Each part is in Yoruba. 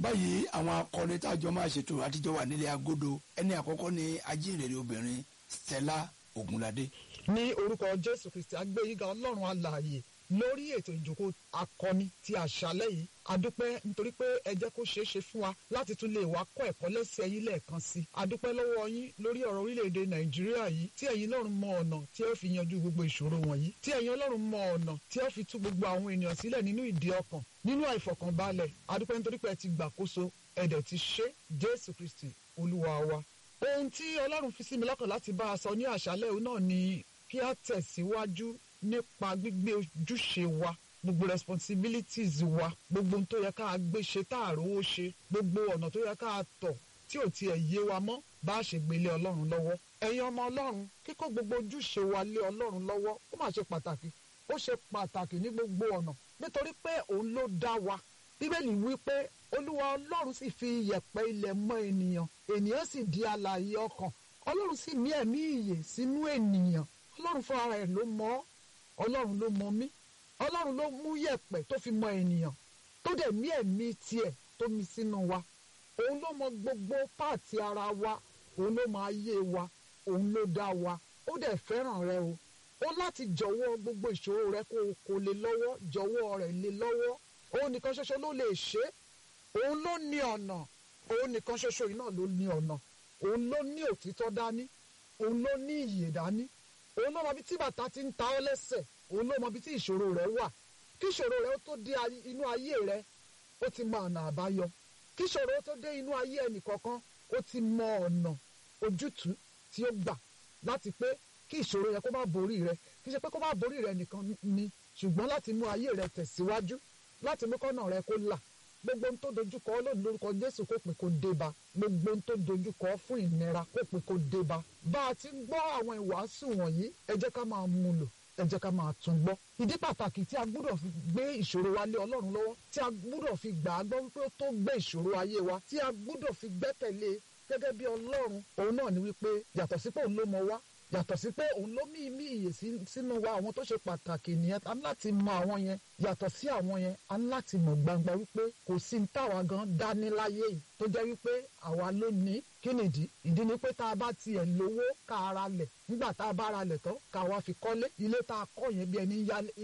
báyìí àwọn akọni tájọ máa ṣètò àtijọ́ wà nílé agodo ẹni àkọ́kọ́ ni ajínrere obìnrin Stella Ogunlade. ní orúkọ jésù kristi agbẹ́yíga ọlọ́run alààyè lórí ètò ìjókòó akọni ti àṣálẹ́ yìí adúpẹ́ nítorí pé ẹ jẹ́ kó ṣeé ṣe fún wa láti tún lè wá kọ́ ẹ̀kọ́ lẹ́sẹ̀ yín lẹ́ẹ̀kan sí i adúpẹ́ lọ́wọ́ yín lórí ọ̀rọ̀ orílẹ̀-èdè nàìjíríà yìí tí ẹ̀yin ọlọ́run mọ ọ̀nà tí ó fi yanjú gbogbo ìṣòro wọ̀nyí tí ẹ̀yin ọlọ́run mọ ọ̀nà tí ó fi tú gbogbo àwọn ènìyàn sílẹ̀ nínú ìdí ọkàn nínú àìfọkànbalẹ̀ adúpẹ́ nítorí pé ẹ ti gbàkóso ẹ̀dẹ̀ ti ṣe jésù kristi olúwa wa ohun tí ọlọ́run fi sí mi lọ́kàn láti bá a sọ ní àṣálẹ́ òun náà ni kí a tẹ̀síwájú nípa gbígbé ojúṣe wa gbogbo responsibilities wa gbogbo ohun tó yẹ ká gbé ṣe tá a rówó ṣe gbogbo ọ̀nà tó yẹ ká tọ̀ tí ò tiẹ̀ yé wa mọ́ bá a ṣe gbélé ọlọ́run lọ́wọ́ ẹ̀yin ọmọ ọlọ́run kíkó gbogbo ojúṣe wa lé ọlọ́run lọ́wọ́ ó mà ṣe pàtàkì ó ṣe pàtàkì ní gbogbo ọ̀nà nítorí pé òun ló dá wa bíbélì wí pé olúwa ọlọ́run sì fi iyẹ̀pẹ̀ ilẹ̀ mọ́ ènìyàn ènìyàn sì di alààyè ọkàn ọlọ́run sì mí ẹ̀mí ìyè sínú ènìyàn ọlọ́run fúnra rẹ̀ ló mọ̀ ọ́ ọlọ́run ló mọ̀ mí ọlọ́run ló mú yẹ̀pẹ̀ tó fi mọ ènìyàn tó dẹ̀ mí ẹ̀mí tiẹ̀ tó mi sínú wa òun ló mọ gbogbo páàtì ara wa òun ló mọ ayé wa òun ló dá wa ó dẹ̀ fẹ́ràn rẹ o ó láti jọ̀wọ́ gbogbo ìṣòro rẹ kó o kò lè lọ́wọ́ jọ̀wọ́ rẹ̀ lè lọ́wọ́ òun nìkan ṣoṣo ló lè ṣe òun ló ní ọ̀nà òun nìkan ṣoṣo yìí náà ló ní ọ̀nà òun ló ní òtítọ́ dání òun ló ní ìyè dání òun ló mọ bí tí bàtà ti ń ta ọ́ lẹ́sẹ̀ òun ló mọ bí tí ìṣòro rẹ wà kí ìṣòro rẹ tó dé inú ayé rẹ ó ti mọ ọ̀nà àbáyọ kí ìṣòro tó dé inú ayé ẹnìkọ̀ọ̀kan ó ti mọ ọ̀nà ojútùú tí ó gbà láti pé kí ìṣòro yẹ kó má borí rẹ kí ṣe pé kó má borí rẹ nìkan ni ṣùgbọ́n láti mú ayé rẹ tẹ̀síwájú láti mú kọ́nà rẹ kó là gbogbo ohun tó dojúkọ lónìí lórúkọ Jésù kó pè kó débá gbogbo ohun tó dojúkọ fún ìnira kó pè kó débá bá a ti ń gbọ́ àwọn ìwàásù wọ̀nyí ẹ jẹ́ ká máa mú lò ẹ jẹ́ ká máa tún gbọ́. ìdí pàtàkì tí a gbúdọ̀ fi gbé ìṣòro wa lé Ọlọ́run lọ́wọ́ tí a gbúdọ̀ fi gbà á gbọ́ wípé ó tó gbé ìṣòro ayé wa tí a gbúdọ̀ fi gbẹ́kẹ̀lé gẹ́gẹ́ bí Ọlọ́run òun náà ni wípé yàtọ̀ sí pé òun ló mọ wá yàtọ̀ sí pé òun ló mí mí ìyè sínú wa àwọn tó ṣe pàtàkì nìyẹn a ní láti mọ àwọn yẹn yàtọ̀ sí àwọn yẹn a ní láti mọ̀ gbangba wípé kò sí ní táwa gan dání láyé yìí tó jẹ́ wípé àwa ló ní kí nìdí ìdí ni pé tá a bá tiẹ̀ lówó ká ara lẹ̀ nígbà tá a bá ara lẹ̀ tán ká wá fi kọ́lé ilé tá a kọ́ yẹn bí ẹni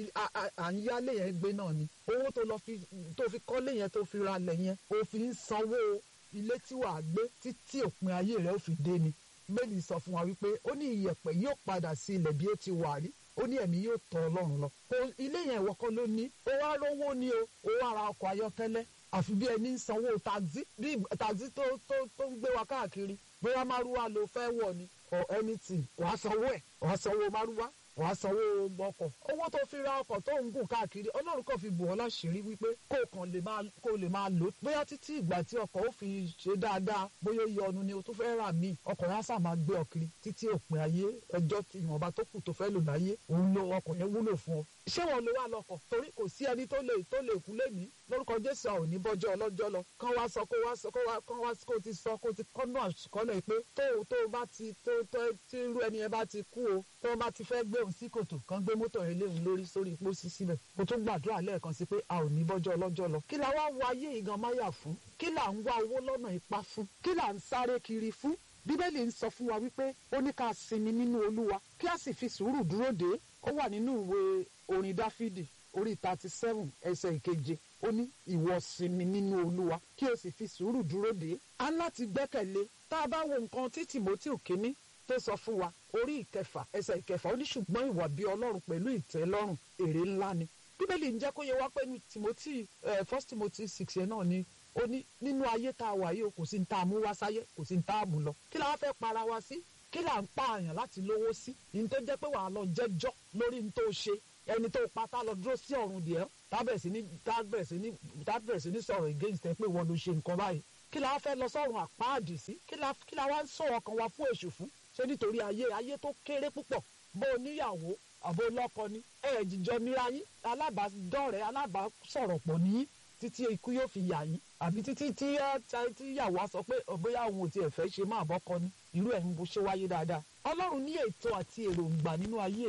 à ń yálé yẹn gbé náà ni owó tó lọ fi tó fi kọ́lé yẹn tó fi ra lẹ̀ yẹn ó fi ń sanwó ilé tí wàá gbé títí òpin ayé rẹ̀ ó fi dé ni bẹ́ẹ̀ni sọ fún wa wípé ó ní ìyẹ̀pẹ̀ yóò padà sí ilẹ̀ bí ó ti wà rí ó ní ẹ̀mí yóò tọ̀ ọlọ́run lọ. kò ilé yẹn ìwọ́kọ́ ló ní ó wá rówó ni o ó wá ra ọkọ̀ ayọ́kẹ́lẹ́ àfi bí ẹni ń sanwó taxi bí taxi tó tó tó ń gbé wa káàkiri bóyá márúwá ló fẹ́ wọ̀ ni or anything wàá sanwó ẹ̀ wàá sanwó márúwá wàá sanwó ọkọ̀ owó tó fi ra ọkọ̀ tó ń gùn káàkiri ọlọ́run kò fi bò ọ́ láṣìírí wípé kó kàn lè máa kó lè máa lò bóyá títí ìgbà tí ọkọ̀ ó fi ṣe dáadáa bóyá ó yọ ọnu ni o tó fẹ́ rà míì ọkọ̀ yẹn á sà máa gbé ọ kiri títí òpin ayé ẹjọ́ tí ìwọ̀nba tó kù tó fẹ́ lò láyé òun lo ọkọ̀ yẹn wúlò fún ọ. ṣé wọn lo wà lọkọ̀ torí kò sí ẹni tó lè tó lè kú lẹ́mìí lórúkọ jésù àwọn òní bọ́jọ́ ọlọ́jọ́ lọ kán wá sọ kó wá sọ kó wá kán wá kó ti sọ kó ti kọ́nù àṣùkọ́lẹ̀ pé tó tó bá ti tó tó tí irú ẹni yẹn bá ti kú o tó bá ti fẹ́ gbé òun sí kòtò kan gbé mọ́tò yẹn léwu lórí sórí pósí síbẹ̀ kó tún gbàdúrà lẹ́ẹ̀kan sí pé a ò ní bọ́jọ́ ọlọ́jọ́ lọ kí la wá wá ayé ìgan máyà fún kí là ń wá owó lọ́nà ipá fún kí là ń sáré kiri fún bíbélì ń sọ fún wa wípé ó ní ká sinmi nínú olúwa kí a sì fi sùúrù dúró dé ó wà nínú ìwé orin dáfídì orí thirty seven ẹsẹ̀ ìkeje ó ní ìwọ sinmi nínú olúwa kí o sì fi sùúrù dúró dé a ń láti gbẹ́kẹ̀lé tá a bá wo nǹkan tí tìmọ́tì kínní tó sọ fún wa orí ìkẹfà ẹsẹ̀ ìkẹfà ó ní ṣùgbọ́n ìwà bí ọlọ́run pẹ̀lú ìtẹ́lọ́rùn èrè ńlá ni bíbélì ń jẹ́ kó yẹ wá pé ní timothy first timothy six yẹn náà ni ó ní nínú ayé tá a wà yìí o kò sí ní tá a mú wá sáyé kò sí ní tá a mú lọ kí la wá fẹ́ para wa sí kí là ń pààyàn láti lówó sí ní tó jẹ́ pé wàá lọ jẹ́jọ́ lórí ní tó ṣe ẹni tó pa tá lọ dúró sí ọ̀run díẹ̀ tábẹ̀rẹ̀ sí ní tábẹ̀rẹ̀ sí ní tábẹ̀rẹ̀ sí ní sọ̀rọ̀ against ẹ pé wọ́n ló ṣe nǹkan báyìí kí la wá fẹ́ lọ sọ́run àpáàdì sí kí la kí la wá ń sọ̀rọ̀ kan wa fún èṣù fún ṣé nítorí ayé ayé tó kéré púpọ̀ bó o níyàwó àbó lọ́kọ ni ẹ jìjọ níra yín alábàádọ́rẹ̀ alábàásọ̀rọ̀ pọ̀ ní títí ikú yóò fi yà yín àbí títí tí ìyàwó á sọ pé bóyá òun ò tiẹ̀ fẹ́ ṣe máa bọ́kọ ni irú ẹ̀ ń bó ṣe wáyé dáadáa ọlọ́run ní ètò àti èròǹgbà nínú ayé rẹ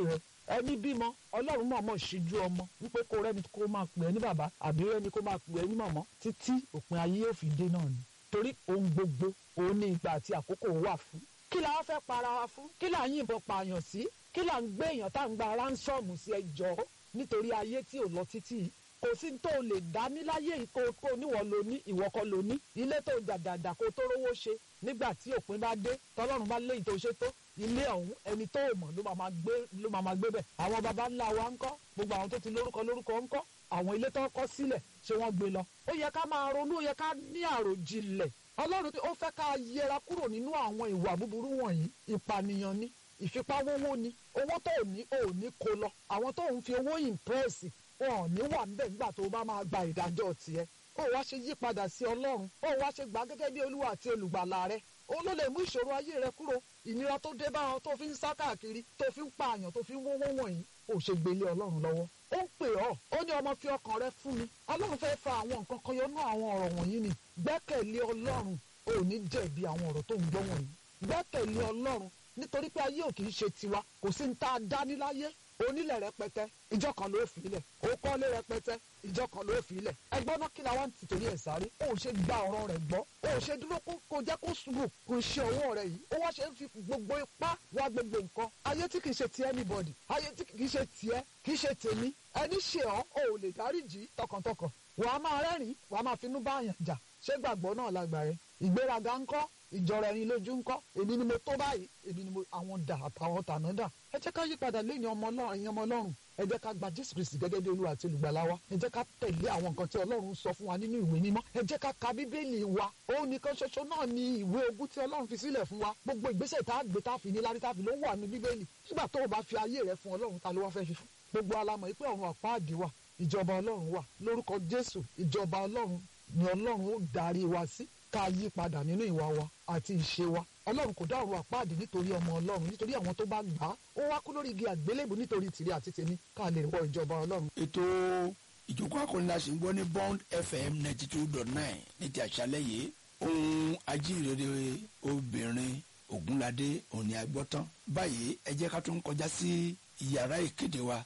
ẹni bímọ ọlọ́run mọ̀ọ́mọ̀ ṣíjú ọmọ wípé kó rẹ́ni kó máa pè é ní bàbá àbí rẹ́ni kó máa pè é ní mọ̀mọ́ títí òpin ayé yóò fi dé náà ni torí ohun gbogbo òun ní ìgbà àti àkókò wà fún kí la wá fẹ́ para wa fún kí la ń yìnbọn pààyàn sí kí la ń gbé èèyàn tá à ń gba ránsọ́ọ̀mù sí ẹjọ́ nítorí ayé tí ò lọ títí yìí kò sí tó o lè dá ní láyé yìí kó kó níwọ̀ ló ní ìwọ kọ́ ló ní ilé tó dàdàdà kó tó rówó ṣe nígbà tí òpin bá dé tọ́lọ́run bá léyìí tó ṣe tó ilé ọ̀hún ẹni tó o mọ̀ ló máa máa gbé ló máa máa gbé bẹ̀ àwọn baba ńlá wa ńkọ́ gbogbo àwọn tó ti lórúkọ lórúkọ ńkọ́ àwọn ilé tó kọ́ sílẹ̀ ṣé wọ́n gbé lọ ó yẹ ká máa ronú ó yẹ ká ní àròjinlẹ̀ ọlọ́run ó fẹ́ ká yẹra kúrò nínú àwọn ìwà búburú wọ̀nyí ìpànìyàn ni ìfipáwówó ni owó tó ò ní ò ní kó lọ àwọn tó ń fi owó ìmpírẹ́sì wọn ò ní wà níbẹ̀ nígbà tó bá máa gba ìdájọ́ tiẹ̀ ó wá ṣe yí padà sí ọlọ́run ó wá ṣe gbà gẹ́gẹ́ bí olúwa àti olùgbàlà rẹ ó ló lè mú ìṣòro ayé rẹ kúrò ìnira tó dé bá ọ tó fi ń sá káàkiri tó fi ń pààyàn tó fi ń wówó wọ̀nyí ó ṣe gbélé ọlọ́run lọ́wọ́ ó ń pè ọ́ ó ní ọmọ fi ọkàn rẹ fún mi ọlọ́run fẹ́ fa àwọn nǹkan kan yọnú àwọn ọ̀rọ̀ wọ̀nyí ni gbẹ́kẹ̀lé ọlọ́run ò ní jẹ̀bi àwọn ọ̀rọ̀ tó ń gbọ́ wọ̀nyí gbẹ́kẹ̀lé ọlọ́run nítorí pé ayé ò kì í ṣe tiwa kò sí ní tá a dá níláyé onílẹ̀ rẹpẹtẹ ìjọ kan ló fi ilẹ̀ ó kọ́lé rẹpẹtẹ ìjọ kan ló fi ilẹ̀ ẹgbọ́n náà kí la wá ń tìtorí ẹ̀ sáré ó ṣe gba ọ̀rọ̀ rẹ̀ gbọ́ ó ṣe dúró kó jẹ́ kó sùúrù kó ṣe ọwọ́ rẹ̀ yìí ó wá ṣe ń fi gbogbo ipá wá gbogbo nǹkan ayé tí kì í ṣe ti anybody ayé tí kì í ṣe tiẹ̀ kì í ṣe tèmi ẹni ṣe ọ́ ò lè dáríjì tọkàntọkàn wàá máa rẹ́rìn wàá máa finú bá àyàn jà ṣé gbàgbọ́ náà lágbà rẹ ìgbéraga ńkọ́ ìjọra ẹni lójú ńkọ́ èmi ni mo tó báyìí èmi ni mo àwọn dà àtàwọn tàná dà ẹ jẹ́ ká yí padà lẹ́yìn ọmọ ọlọ́run ẹ̀yin ọmọ ọlọ́run ẹ jẹ́ ká gba jésù kristi gẹ́gẹ́ bí olúwa àti olùgbàlà wa ẹ jẹ́ ká tẹ̀lé àwọn nǹkan tí ọlọ́run sọ fún wa nínú ìwé mímọ́ ẹ jẹ́ ká ka bíbélì wa òun nìkan ṣoṣo náà ni ìwé ogún tí ọlọ́run fi sílẹ̀ fún wa gbogbo ìgbésẹ̀ tá a gbé tá a fi ní lárí tá a fi ló wà ní bíbélì nígbà tó o bá fi ayé rẹ fún ọlọ́run ta ló wá fẹ́ fi fún gbogbo alamọ̀ pé ọ̀run àpáàdì wà ìjọba ọlọ́run wà lórúkọ jésù ìjọba ọlọ́run ni ọlọ́run ó darí wa sí ká yí padà nínú ìwà wa àti ìṣe wa ọlọ́run kò dá ọ̀run àpáàdì nítorí ọmọ ọlọ́run nítorí àwọn tó bá gbà á ó wá kú lórí igi àgbélébù nítorí tìrẹ àti tèmi ká lè wọ ìjọba ọlọ́run. ètò ìjókòó akọni la ṣe ń gbọ́ ní bond fm ninety two dot nine ní ti àṣálẹ́ yìí ohun ajíhìnrere obìnrin ògúnládé òní agbọ́tán báyìí ẹ jẹ́ ká tún kọjá sí yàrá ìkéde wa.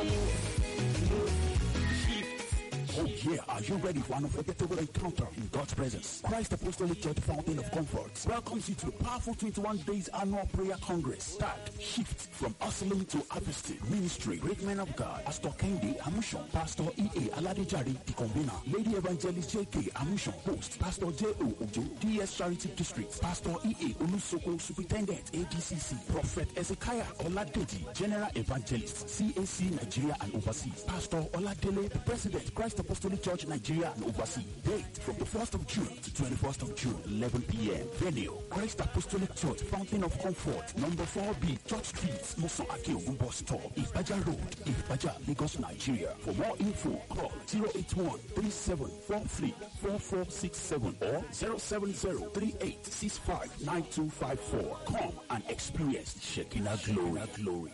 Oh yeah, are you ready for an unforgettable encounter in God's presence? Christ Apostolic Church Fountain of Comfort welcomes you to the powerful 21 days annual prayer congress. Start shift from hustling to harvesting. Ministry, great men of God, Pastor Kendi Amushon, Pastor E.A. Aladejari, the convener, Lady Evangelist J.K. Amushon, host, Pastor J.O. Ojo, DS Charity District, Pastor E.A. Olusoko, Superintendent, ADCC, Prophet Ezekiah Oladeji, General Evangelist, CAC Nigeria and Overseas, Pastor Oladele, the President, Christ Apostolic Church Nigeria and Overseas. Date from the 1st of June to 21st of June, 11 p.m. Venue, Christ Apostolic Church, Fountain of Comfort, number 4B, Church Street, Musa Akiogun Bus Stop, Ibaja Road, Ibaja, Lagos, Nigeria. For more info, call 081 3743 4467 or 070 3865 9254. Come and experience Shekinah glory. glory.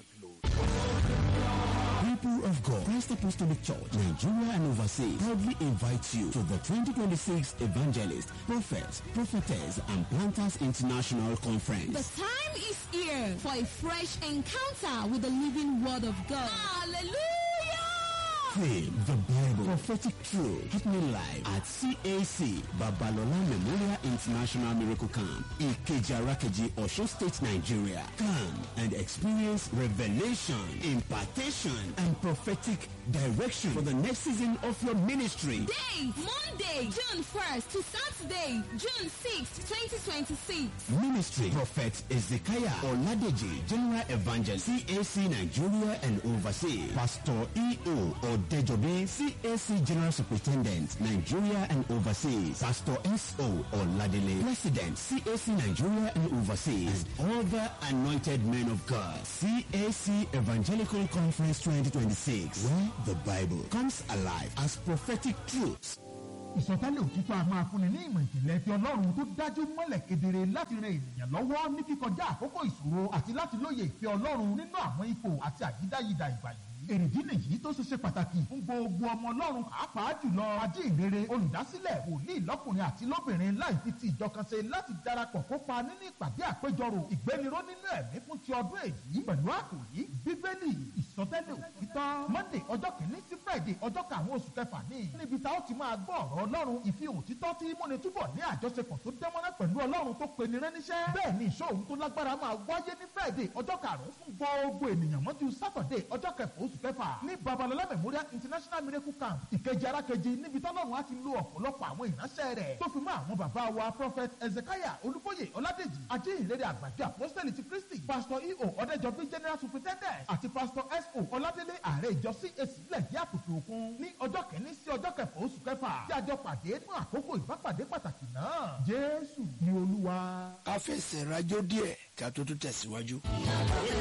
People of God, Christ Apostolic Church, Nigeria and overseas proudly invite you to the 2026 Evangelist, Prophets, Prophetess, and Planters International Conference. The time is here for a fresh encounter with the living Word of God. Hallelujah! Theme, the Bible, prophetic truth, happening live at CAC, Babalola Memorial International Miracle Camp, Ikeja Rakeji, Osho State, Nigeria. Come and experience revelation, impartation, and prophetic direction for the next season of your ministry. Date Monday, June 1st to Saturday, June 6th, 2026. Ministry Prophet Ezekiah Oladeji, General Evangelist, CAC Nigeria and overseas. Pastor E.O. Odejobi, CAC General Superintendent, Nigeria and overseas. Pastor S.O. Oladele, President, CAC Nigeria and overseas. And other anointed men of God. CAC Evangelical Conference 2026, where the Bible comes alive as prophetic truths. ìsọtẹ́lẹ̀ òtítọ́ a máa fúnni ní ìmọ̀ ìjìnlẹ̀ ti ọlọ́run tó dájú mọ́lẹ̀ kedere láti ran ènìyàn lọ́wọ́ ní kíkọjá àkókò ìṣòro àti láti lóye ìfẹ́ ọlọ́run nínú àwọn ipò àti àyídáyidà ìgbà yìí èrèdí nìyí tó ṣe ṣe pàtàkì fún gbogbo ọmọ ọlọ́run pàápàá jùlọ ajínrere olùdásílẹ̀ wòlíì lọ́kùnrin àti lóbìnrin láì fi ti ìjọ kan ṣe láti darapọ̀ kópa nínú ìpàdé àpéjọrò ìgbéniró nínú ẹ̀mí fún ti ọdún èyí pẹ̀lú àkòrí bíbélì ìṣ ìsọtẹ́lẹ̀ òtítọ́ monday ọjọ́ kìíní sí friday ọjọ́ karùn-ún oṣù kẹfà ní níbi tá ó ti máa gbọ́ ọ̀rọ̀ ọlọ́run ìfihàn òtítọ́ tí múni túbọ̀ ní àjọṣepọ̀ tó dánmọ́rán pẹ̀lú ọlọ́run tó pe ni rẹ́níṣẹ́ bẹ́ẹ̀ ni ìṣòro tó lágbára máa wáyé ní friday ọjọ́ karùn-ún fún gbogbo ènìyàn mọ́jú saturday ọjọ́ kẹfà oṣù kẹfà ní babalọlá memorial international miracle camp ìkejì arákejì níbi tọ́lọ́run á ti lo ọ̀pọ̀lọpọ̀ àwọn ìránṣẹ́ rẹ̀ tó fi mọ́ àwọn bàbá wa prophet ezekiah olúbóyè ọládèjì ajínrere àgbàjọ apostoli ti kristi pastor eo ọ̀dẹ́jọbí general superintendent àti pastor so ọládélé ààrẹ ìjọ cac sílẹ̀ ní àkùtù òkun ní ọjọ́ kẹ́ni sí ọjọ́ kẹfà oṣù kẹfà tí a jọ pàdé fún àkókò ìbápàdé pàtàkì náà jésù ni olúwa. ká fẹsẹ̀ rajó díẹ̀ ká tó tún tẹ̀síwájú.